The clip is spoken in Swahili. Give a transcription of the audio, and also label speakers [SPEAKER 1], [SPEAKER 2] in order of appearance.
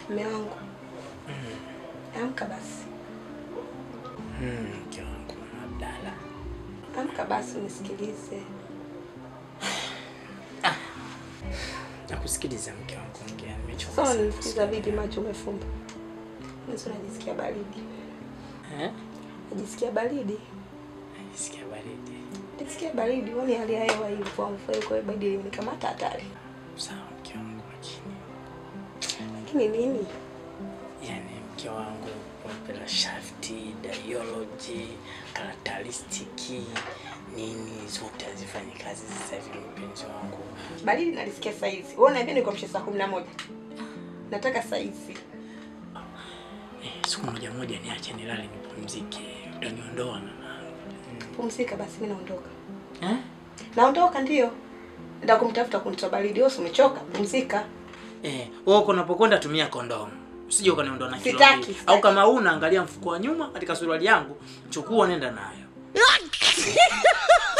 [SPEAKER 1] Mume wangu, amka basi,
[SPEAKER 2] Mm, mke wangu Abdalla.
[SPEAKER 1] amka basi unisikilize.
[SPEAKER 2] Nakusikiliza mke wangu, ongea. Nimechoka
[SPEAKER 1] Sasa
[SPEAKER 2] sana
[SPEAKER 1] unanisikiliza
[SPEAKER 2] kusikia.
[SPEAKER 1] vipi? Macho umefumba, nisi unajisikia baridi,
[SPEAKER 2] Eh?
[SPEAKER 1] najisikia baridi,
[SPEAKER 2] Najisikia baridi.
[SPEAKER 1] najisikia baridi. Uone hali ya hewa hii kwa mfua, kwa hiyo baridi imenikamata hatari.
[SPEAKER 2] Sawa mke wangu, lakini
[SPEAKER 1] Lakini nini?
[SPEAKER 2] yani mke wangu opera shafti, dialogy, karakteristiki nini zote hazifanyi kazi sasa hivi mpenzi wangu.
[SPEAKER 1] Baridi nalisikia saa hizi. Wewe unaniambia nikuamshe saa kumi na moja. Nataka saa hizi.
[SPEAKER 2] Eh, siku moja moja niache nilale nipumzike. Utaniondoa na
[SPEAKER 1] Pumzika basi, mimi naondoka.
[SPEAKER 2] eh?
[SPEAKER 1] Naondoka ndio. Nenda kumtafuta kunitoa baridi. Wewe si umechoka? Pumzika.
[SPEAKER 2] Eh, wewe uko unapokwenda tumia kondomu. Usije ukaniondoa na kilo
[SPEAKER 1] Sitaki,
[SPEAKER 2] mbili.
[SPEAKER 1] sitaki.
[SPEAKER 2] Au kama una angalia mfuko wa nyuma katika suruali yangu, chukua nenda nayo.